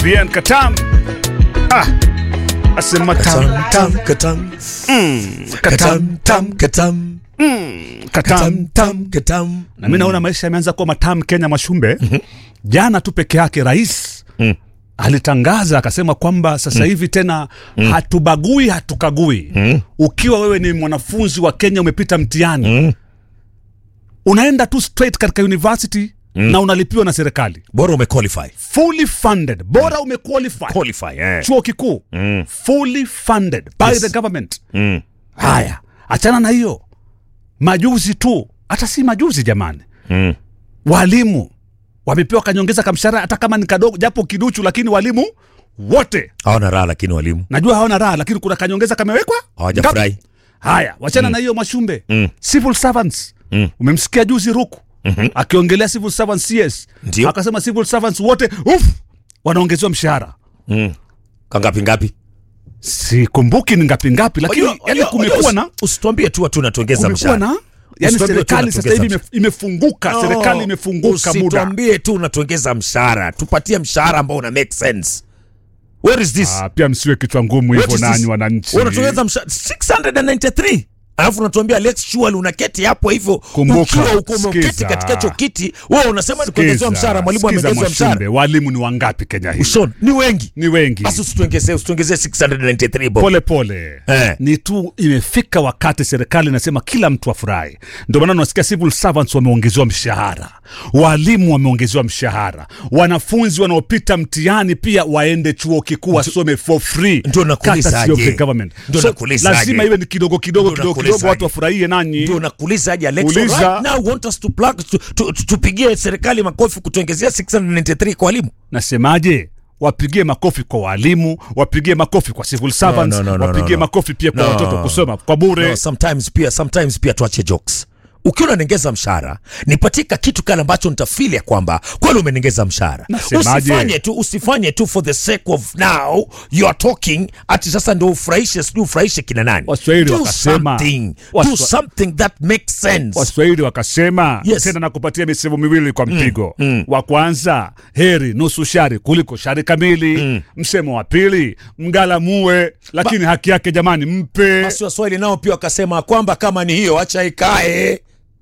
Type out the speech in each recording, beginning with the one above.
Bien Katam. Ah, asema tam tam katam, katam tam, katam, katam. katam, tam, katam. Na mimi naona maisha yameanza kuwa matamu Kenya Mashumbe. Jana tu peke yake rais alitangaza akasema kwamba sasa hivi tena hatubagui hatukagui. Ukiwa wewe ni mwanafunzi wa Kenya umepita mtihani unaenda tu straight katika university na unalipiwa na serikali Bora umequalify. fully funded, bora umequalify Qualify, eh. chuo kikuu fully funded by Yes. the government. Mm. Haya, achana na hiyo. Majuzi tu, hata si majuzi jamani, Mm. walimu wamepewa kanyongeza kamshahara, hata kama ni kadogo, japo kiduchu, lakini walimu wote Hawana raha lakini walimu najua hawana raha, lakini kuna kanyongeza kamewekwa. hawajafurahi. Ngapi? Haya, wachana na hiyo Mashumbe. Mm. Civil servants Mm. umemsikia juzi Ruku akiongelea civil servants CS, Ndio. akasema civil servants wote uf, wanaongezewa mshahara Mm. Kangapi ngapi? sikumbuki ni ngapi ngapi, lakini Wajua- yani wajua- kumekuwa wajua, na Usituambie tu watu unatuongeza kumekuwa mshahara. na yani Usituambie tu serikali sasa hivi unatuongeza ime- imefunguka, No, serikali imefunguka muda. Usituambie tu unatuongeza mshahara, tupatie mshahara ambao una make sense. Where is this? Ah, pia msiwe kichwa ngumu What hivyo is nanyi this? wananchi. Unatuongeza mshahara 693. Alafu unatuambia Alex Shual unaketi hapo hivyo Kumbuka, ukiwa uko umeketi sikiza. katika hicho kiti, wewe unasema ni kuongezewa Sikiza, mshahara, mwalimu sikiza ameongezwa mshahara. Mashumbe, walimu ni wangapi Kenya hii? Ushon, ni wengi. Ni wengi. Basi usituongezee, usituongezee 693 bob. pole pole Eh. ni tu imefika wakati serikali inasema kila mtu afurahi ndio maana unasikia civil servants wameongezewa mshahara walimu wameongezewa mshahara wanafunzi wanaopita mtihani pia waende chuo kikuu wasome for free Ndio nakuuliza Courtesy of aje. the government. Ndio So, nakuuliza aje. lazima iwe ni kidogo kidogo Ndio kidogo nakuuliza kidogo watu aje. wafurahie nanyi ndio nakuuliza aje Alex Uliza. right now want us to plug tu- tu- tu- tupigie serikali makofi kutuongezea 693 kwa walimu nasemaje wapigie makofi kwa walimu wapigie makofi kwa civil servants no, no, no, wapigie no, no. makofi pia kwa No. watoto kusoma kwa bure no, sometimes pia sometimes pia tuache jokes ukiwa unaniongeza mshahara nipatie ka kitu kale ambacho nitafili ya kwamba kweli umeniongeza mshahara Nasemaje? usifanye tu usifanye tu for the sake of now you are talking ati sasa ndio ufurahishe sijui ufurahishe kina nani Waswahili do wakasema- something do Waswa- something that makes sense waswahili wakasema Yes. tena nakupatia misemo miwili kwa mpigo wa kwanza heri nusu shari kuliko shari kamili msemo wa pili mgalamue lakini haki yake jamani mpe basi waswahili nao pia wakasema kwamba kama ni hiyo acha ikae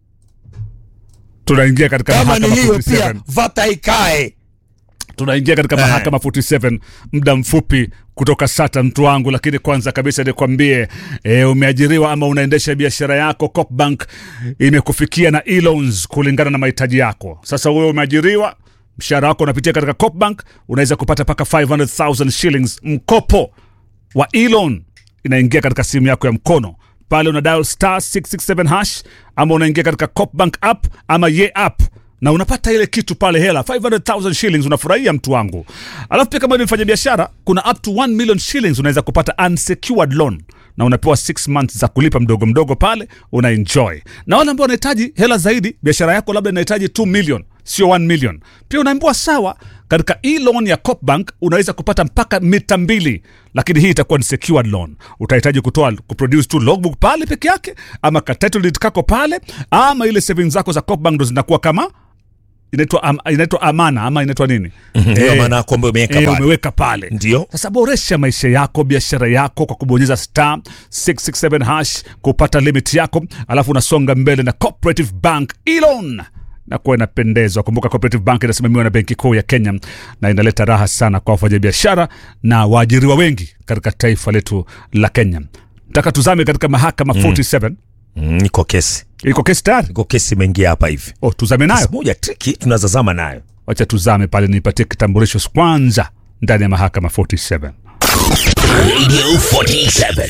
tunaingia katika kama ni mahakama hiyo pia 47 vata ikae tunaingia katika Eh. mahakama 47 muda mfupi kutoka sata mtu wangu lakini kwanza kabisa nikwambie e, umeajiriwa ama unaendesha biashara yako copbank imekufikia na e-loans kulingana na mahitaji yako sasa wewe umeajiriwa mshahara wako unapitia katika copbank unaweza kupata mpaka 500000 shillings mkopo wa e-loan inaingia katika simu yako ya mkono pale una dial star 667 hash ama unaingia katika copbank app ama ye app na unapata ile kitu pale hela 500000 shillings unafurahia mtu wangu alafu pia kama ni mfanya biashara kuna up to 1 million shillings unaweza kupata unsecured loan na unapewa 6 months za kulipa mdogo mdogo pale una enjoy na wale ambao wanahitaji hela zaidi biashara yako labda inahitaji 2 million sio 1 million pia unaambiwa sawa katika e-loan ya Copbank unaweza kupata mpaka mita mbili lakini hii itakuwa ni secured loan utahitaji kutoa kuproduce tu logbook pale peke yake ama ka title deed kako pale ama ile savings zako za Copbank ndo zinakuwa kama inaitwa am, inaitwa amana ama inaitwa nini Ndio Eh, maana kwamba umeweka eh, pale. umeweka pale Ndio. sasa boresha maisha yako biashara yako kwa kubonyeza star 667 hash kupata limit yako alafu unasonga mbele na cooperative bank elon na kuwa inapendezwa kumbuka cooperative bank inasimamiwa na benki kuu ya kenya na inaleta raha sana kwa wafanyabiashara na waajiriwa wengi katika taifa letu la kenya nataka tuzame katika mahakama 47 Mm, iko kesi iko kesi tayari iko kesi imeingia hapa hivi oh, tuzame nayo Kesi moja triki tunazazama nayo wacha tuzame pale nipatie kitambulisho kwanza ndani ya mahakama 47 Radio 47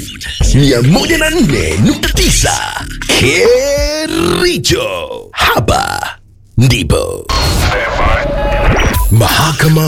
104.9 Kericho. Hapa ndipo Mahakama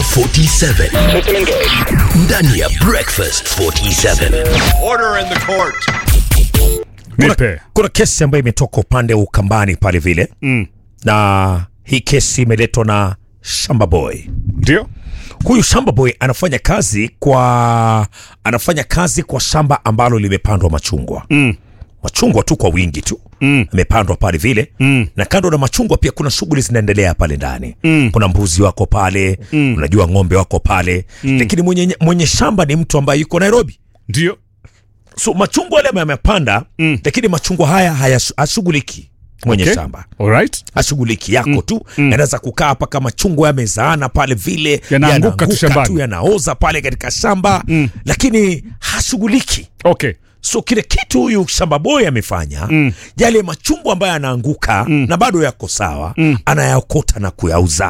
47 ndani ya Breakfast 47. Order in the court. nipe kuna kesi ambayo imetoka upande wa ukambani pale vile Mm. na hii kesi imeletwa na shamba boy ndio huyu shamba boy anafanya kazi kwa anafanya kazi kwa shamba ambalo limepandwa machungwa Mm. machungwa tu kwa wingi tu Mm. amepandwa pale vile Mm. na kando na machungwa pia kuna shughuli zinaendelea pale ndani mm. kuna mbuzi wako pale mm. unajua ng'ombe wako pale mm. lakini mwenye, mwenye shamba ni mtu ambaye yuko nairobi ndio so machungwa yale yamepanda mm. lakini machungwa haya hayashughuliki mwenye Okay. shamba alright ashughuliki yako tu yanaweza kukaa hapa kama chungwa yamezaana pale vile Yanaanguka tu shambani. yanaoza pale katika shamba mm. lakini hashughuliki okay so kile kitu huyu shamba boy amefanya mm. yale machungwa ambayo yanaanguka mm. na bado yako sawa mm. anayakota na kuyauza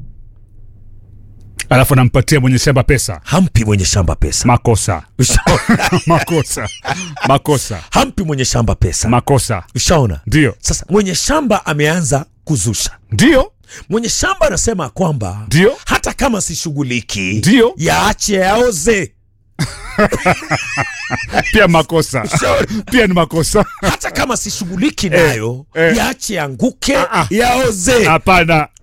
alafu anampatia mwenye shamba pesa hampi mwenye shamba pesa makosa makosa makosa hampi mwenye shamba pesa makosa ushaona ndio sasa mwenye shamba ameanza kuzusha ndio mwenye shamba anasema kwamba Ndio. hata kama sishughuliki Ndio. yaache yaoze pia makosa pia ni makosa hata kama sishughuliki nayo eh. yaache yanguke ah. yaoze hapana